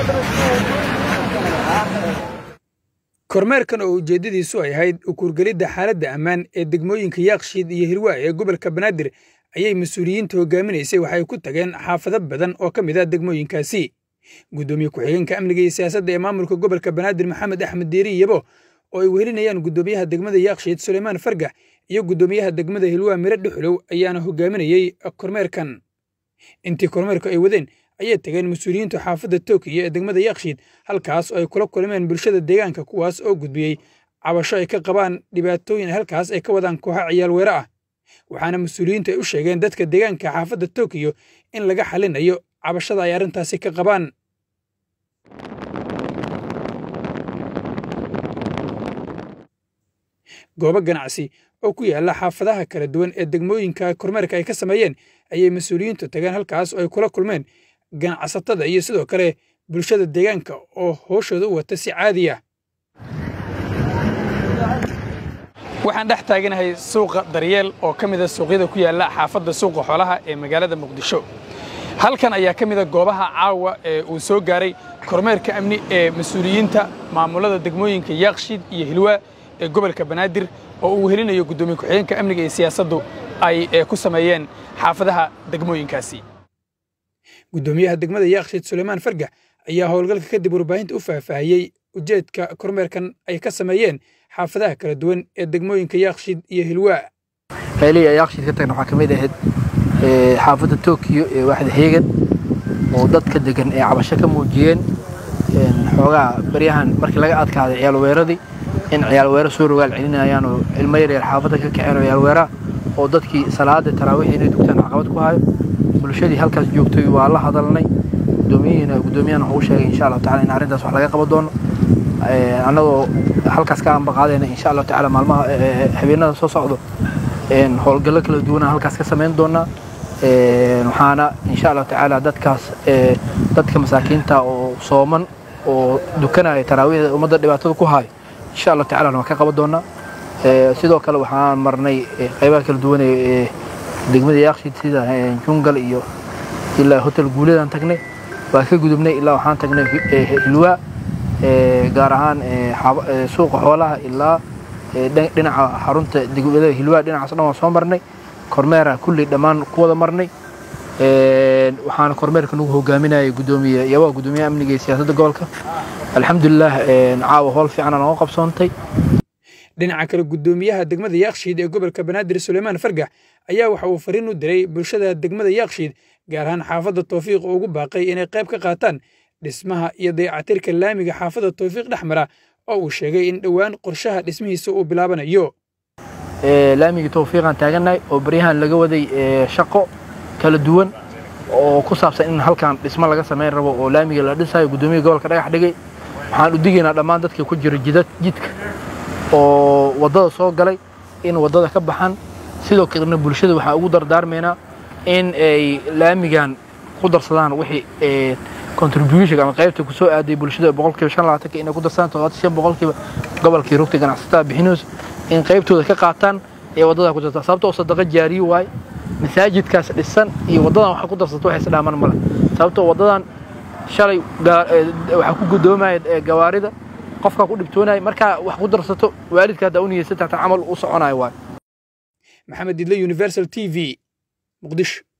kormeerkan oo ujeeddadiisu ay ahayd ukurgelidda xaaladda ammaan ee degmooyinka yaakshiid iyo hirwaa ee gobolka banaadir ayay mas-uuliyiinta hogaaminaysay waxay ku tageen xaafado badan oo ka mid ah degmooyinkaasi guddoomiye ku-xigeenka amniga iyo siyaasadda ee maamulka gobolka banaadir maxamed axmed diiri yabo oo ay wehelinayaan guddoomiyaha degmada yaakshiid suleymaan fargax iyo guddoomiyaha degmada hilwaa mire dhuxulow ayaana hogaaminayey kormeerkan intii kormeerku ay wadeen ayay tageen mas-uuliyiintu xaafadda tookiyo ee degmada yaakshiid halkaas oo ay kula kulmeen bulshada deegaanka kuwaas oo gudbiyey cabasho ay ka qabaan dhibaatooyin halkaas ay ka wadaan kooxa ciyaal weere ah waxaana mas-uuliyiintu ay u sheegeen dadka deegaanka xaafadda tookiyo in laga xalinayo cabashada ay arrintaasi ka qabaan goobo ganacsi oo ku yaalla xaafadaha kala duwan ee degmooyinka kormeerka ay ka sameeyeen ayay mas-uuliyiintu tageen halkaas oo ay kula kulmeen ganacsatada iyo sidoo kale bulshada deegaanka oo hooshooda u wata si caadi ah waxaan dhex taaganahay suuqa daryeel oo ka mida suuqyada ku yaalla xaafadda suuqa xoolaha ee magaalada muqdisho halkan ayaa ka mida goobaha caawa ee uu soo gaaray kormeerka amni ee mas-uuliyiinta maamulada degmooyinka yaakshiid iyo hilwaa ee gobolka banaadir oo uu wehelinayo guddoomiye ku-xigeenka amniga iyo siyaasaddu ay ku sameeyeen xaafadaha degmooyinkaasi guddoomiyaha degmada yaakshiid suleymaan fargax ayaa howlgalka kadib warbaahinta u faahfaahiyey ujeedka kormeerkan ay ka sameeyeen xaafadaha kala duwan ee degmooyinka yaakshiid iyo hilwaa meelihii yaakshiid ka tagna waxaa ka mid ahayd xaafadda tookiyo ee waaxda heegan oo dadka degan ee cabasho ka muujiyeen xoogaa baryahan markii laga adkaaday ciyaal weeradii in ciyaal weero soo rogaal celinayaan oo ilmo yaryar xaafadda ka kaceen oo ciyaal weeraha oo dadkii salaada taraawiix inay dugtaan caqabad ku hayo bulshadii halkaas joogtay waa la hadalnay gudoomiyihiina guddoomiyahan wuxuu u sheegay insha allahu tacala in arrintaas wax laga qaban doono annagoo halkaas ka ambaqaadayna insha allahu tacala maalmaha habeenada soo socdo howlgallo kala duwana halkaas ka samayn doonaa waxaana insha allahu tacaala dadkaas dadka masaakiinta oo sooman oo dukanaya taraawiixda ummadda dhibaatada ku hayo insha allahu tacala waan ka qaban doonaa sidoo kale waxaan marnay qaybaha kala duwan ee degmada yaakshiid sida jungal iyo ilaa hotel guuladaan tagnay waa ka gudubnay ilaa waxaan tagnay hilwaa gaar ahaan suuqa xoolaha ilaa dhinaca xarunta degmada hilwaa dhinacaas dhan waan soo marnay kormeera kulli dhammaan ku wada marnay waxaana kormeerka nagu hogaaminayay gudoomiye yabaa gudoomiyaha amniga iyo siyaasadda gobolka alxamdulilah caawa howl fiicana nooga qabsoontay dhinaca kale guddoomiyaha degmada yaakshiid ee gobolka banaadir suleymaan fargax ayaa waxa uu fariin u diray bulshada degmada yaakshiid gaar ahaan xaafadda towfiiq oo ugu baaqay inay qayb ka qaataan dhismaha iyo dayacatirka laamiga xaafadda towfiiq dhex mara oo uu sheegay in dhowaan qorshaha dhismihiisa uu bilaabanayo laamigii towfiiqaan taagannahay oo baryahan laga waday shaqo kala duwan oo ku saabsan in halkan dhismo laga samayn rabo oo laamiga la dhisayo guddoomiyaha gobolka dhagax dhigay waxaan u digaynaa dhammaan dadka ku jira jidad jidka oo waddada soo galay in waddada ka baxan sidoo kalena bulshada waxaan ugu dardaarmaynaa in ay laamigan ku darsadaan wixii contribution ama qaybta ku soo aaday bulshada boqolkiiba shan labaatanka inay ku darsadaan todobaatan shan boqolkiiba gobolkii rugta ganacsatada bixinayso in qaybtooda ka qaataan ee waddada ku dartaa sababtoo sadaqa jaariyo waaye masaajidkaas dhisan iyo waddadan waxa ku darsato wax isdhaaman male sababtoo waddadan shalay waxaa ku gudoomaya gawaarida qofkaa ku dhibtoonaya markaa wax ku darsato waalidka haddaa u niyeysan taata camal u soconayo waayo maxamed didle universal t v muqdisho